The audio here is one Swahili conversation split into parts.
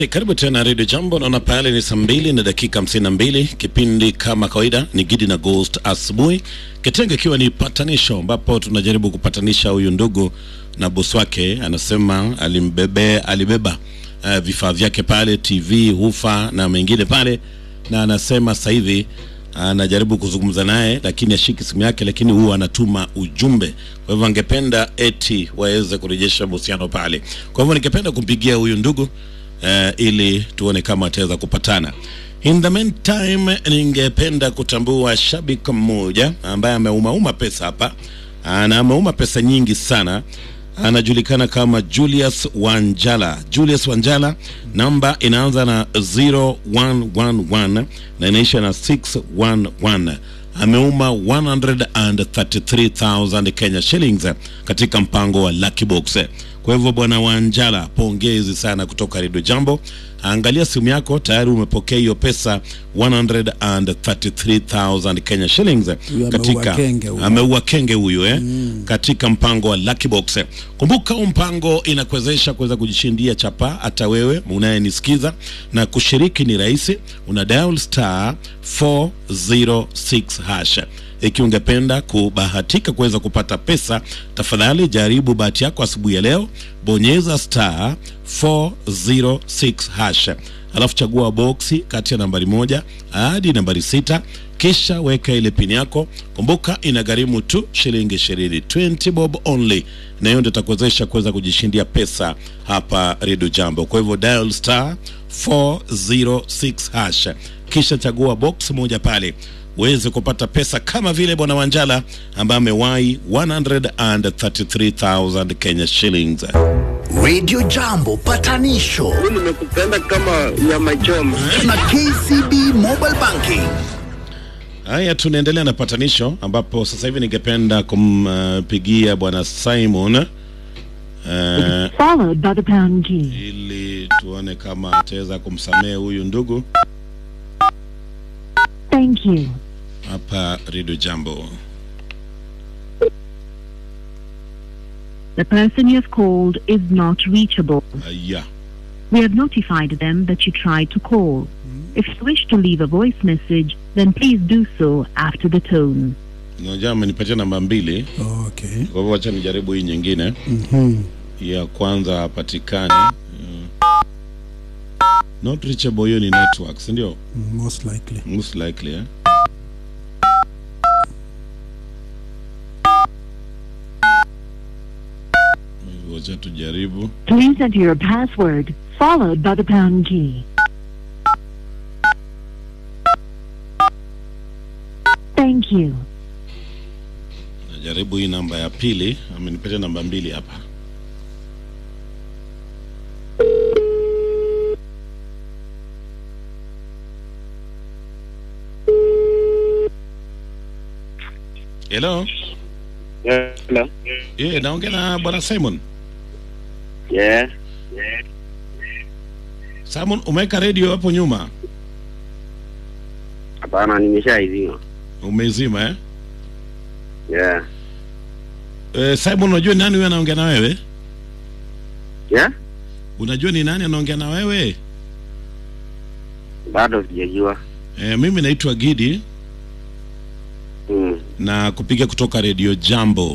Karibu tena redio Jambo. Naona pale ni saa mbili na dakika hamsini na mbili. Kipindi kama kawaida ni Gidi na Ghost asubuhi, kitengo ikiwa ni patanisho, ambapo tunajaribu kupatanisha huyu ndugu na bosi wake. Anasema alimbebe alibeba uh, vifaa vyake pale, TV, hufa na mengine pale, na anasema sasa hivi anajaribu kuzungumza naye lakini ashiki simu yake, lakini huwa anatuma ujumbe. Kwa hivyo angependa eti waweze kurejesha mahusiano pale. Kwa hivyo ningependa kumpigia huyu ndugu uh, ili tuone kama ataweza kupatana. In the meantime, ningependa kutambua shabiki mmoja ambaye ameumauma pesa hapa, ana ameuma pesa nyingi sana anajulikana kama Julius Wanjala. Julius Wanjala, namba inaanza na 0111 na inaisha na 611. Ameuma 133,000 Kenya shillings katika mpango wa Lucky Box. Kwa hivyo bwana Wanjala, pongezi sana kutoka Redio Jambo. Angalia simu yako, tayari umepokea hiyo pesa 133,000 Kenya shillings Huyu katika ameua kenge huyu. ameua kenge huyu eh, katika mpango wa Lucky Box. Kumbuka huu mpango inakuwezesha kuweza kujishindia chapa hata wewe unayenisikiza, na kushiriki ni rahisi, una dial star 406 hash. Ikiwa ungependa kubahatika kuweza kupata pesa, tafadhali jaribu bahati yako asubuhi ya leo, bonyeza star 406 hash alafu chagua boksi kati ya nambari moja hadi nambari sita kisha weka ile pini yako. Kumbuka inagharimu tu shilingi ishirini, 20 bob only, na hiyo ndio itakuwezesha kuweza kujishindia pesa hapa Redio Jambo. Kwa hivyo dial star 406 hash, kisha chagua box moja pale uweze kupata pesa kama vile bwana Wanjala ambaye amewahi 133,000 Kenya shillings. Radio Jambo patanisho nimekupenda kama nyama choma. na KCB Mobile Banking. Haya, tunaendelea na patanisho, ambapo sasa hivi ningependa kumpigia bwana Simon uh, followed by the pound key. ili tuone kama ataweza kumsamehe huyu ndugu Thank you. hapa Redio Jambo. The person you have called is not reachable. Haya, We have notified them that you tried to call. If you wish to leave a voice message, then please do so after the tone. unajua amenipatia namba mbili, Okay. kwa hivyo wacha nijaribu hii nyingine. Mhm. Ya kwanza hapatikani. Mm. Not reachable, hiyo ni network, si ndio? Mm, Most likely. Most likely eh? Wacha tujaribu. Please enter your password, followed by the pound key. Thank you. Najaribu hii namba ya pili, amenipatia namba mbili hapa. Hello. Hello. Eh, naongea na bwana Simon. Yeah. Simon, umeweka radio hapo nyuma? Hapana, nimeshaizima. Umeizima eh? Yeah. Eh, Simon, unajua ni nani huyo anaongea na wewe? Yeah? Unajua ni nani anaongea na wewe? Bado sijajua. Eh, mimi naitwa Gidi Mm. na kupiga kutoka Radio Jambo.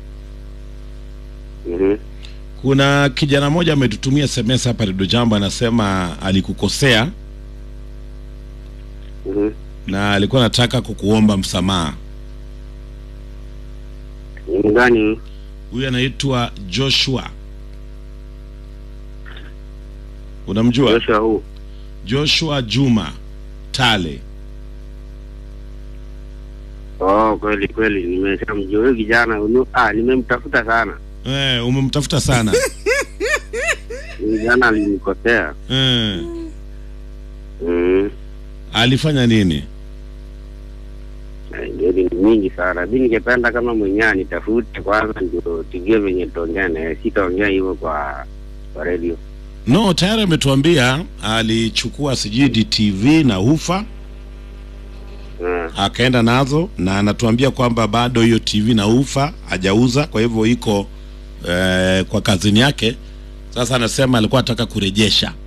Mhm. Kuna kijana mmoja ametutumia SMS hapa Radio Jambo, anasema alikukosea Mhm. na alikuwa anataka kukuomba msamaha. Ni gani? Huyu anaitwa Joshua, unamjua? Joshua huu. Joshua Juma Tale. Oh, kweli kweli nimeshamjua huyo kijana. unu- Ah, nimemtafuta sana. Eh, umemtafuta sana Huyo Kijana alinikosea. eh, Mm. alifanya nini? Eh, Ndio ni mingi sana. Mimi ningependa kama mwenyewe anitafute kwanza ndio tujue venye tutaongea naye. Sitaongea hivyo kwa kwa radio. No, tayari ametuambia alichukua sijui DTV na ufa Ah. akaenda nazo na anatuambia kwamba bado hiyo TV na ufa hajauza, kwa hivyo iko eh, kwa kazini yake. Sasa anasema alikuwa anataka kurejesha